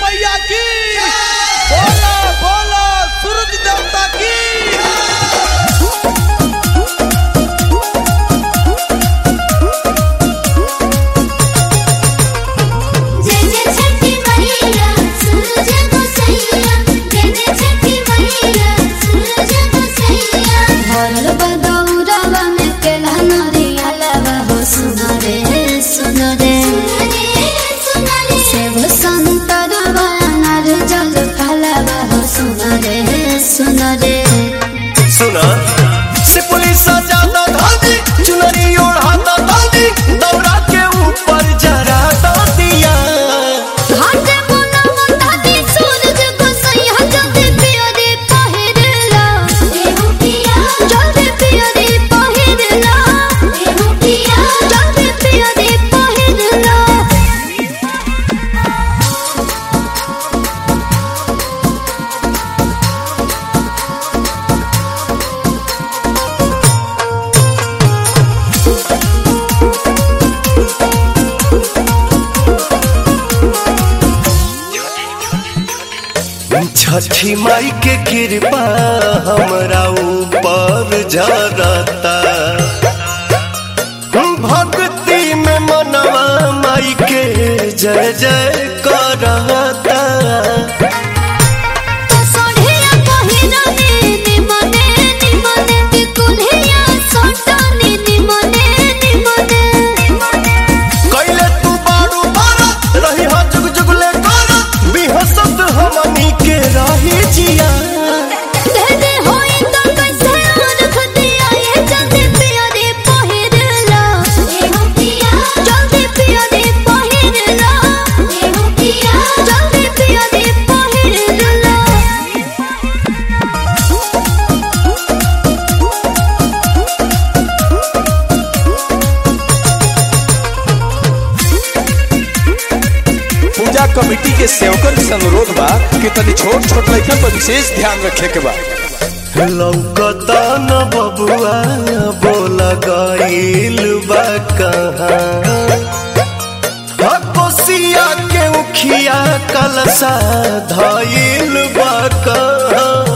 मैया की बोला बोला सूरज देवता की जय जय छठी मैया सूरज को सैया जय जय छठी मैया सूरज को सैया भरल बदौरवा में केला नरिया लगा हो सुनो रे सुनो रे सुनो रे सेव संतरवा अनार जल फलवा हो सुनो रे सुनो रे सुना से पुलिस ज्यादा धादी चुनरी ओढ़ाता दादी दौरा के ऊपर जरा दिया घाटे मोना मोटा दी सूरज को सैया जल्दी पिया रे पहिरला देहु पिया जल्दी पिया रे पहिरला देहु पिया जल्दी पिया रे पहिरला छठी माई के कृपा हमरा ऊपर जरता भक्ति में मनवा माई के जय जय करता तो सोढ़िया पहिरने निमने निमने बिकुलिया सोटने निमने निमने कैले तू बारू बारा रही हा जुग जुगले करा बिहसत हमनी के रही जिया दे दे होई तो कैसे रख दिया ये जल्दी पिया रे पहिरला देहु पिया जल्दी पिया रे पहिरला देहु पिया जल्दी पिया रे पहिरला पूजा कमेटी के सेवकन से अनुरोध बा कि तनी छोट छोट लड़कन पर विशेष ध्यान रखे के बा लौकता न बबुआ बोल गईल बा कहाँ कोसिया के उखिया कलसा धईल बा कहाँ